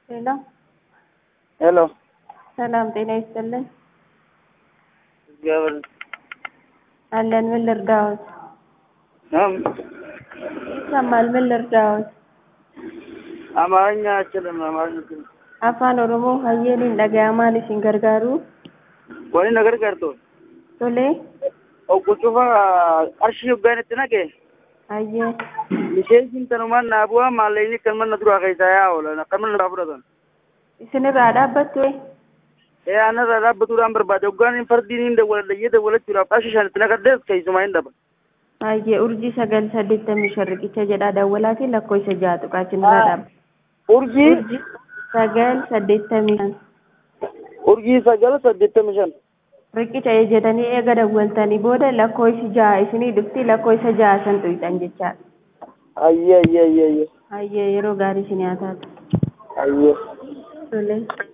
ሄሎ ሄሎ ሰላም ጤና ይስጥልን። እግዚአብሔር አለን። ምን ልርዳዎት? እም፣ ይሰማል። ምን ልርዳዎት? አማርኛ አችልም። አማርኛ አችልም። afaan oromoo hayyeeniin dhaga'amaan isin gargaaru ወኒ ነገር ቀርቶ tolee ኦቁጩፋ አርሺ ዮጋን ትነቄ hayyee ሚሴንሲን ተኑማን ናቡዋ ማለይኒ ከመን ነድሩ አከይሳያ ወለ ከመን ናቡረተን isinirraa dhaabbattu ee anarra dhaabbatuudhaan barbaade hoggaan fardiin hin dawwalayyee dawwalachuudhaaf qarshii shanitti naqaddees keessumaa hin dhaba hayyee urjii sagal saddeettamii shan riqicha jedhaa dawwalaatiin lakkoofsa ja'a tuqaacinirraa dhaabba urjii urjii sagal saddeettamii shan urjii sagal saddeettamii shan riqicha ejjetanii eega dawwaltanii booda lakkoofsi ja'a isinii dhufti lakkoofsa ja'a san tuyxan jechaadha ayyee ayyee ayyee ayyee hayyee yeroo gaarii isin haa taatu ayyee tolee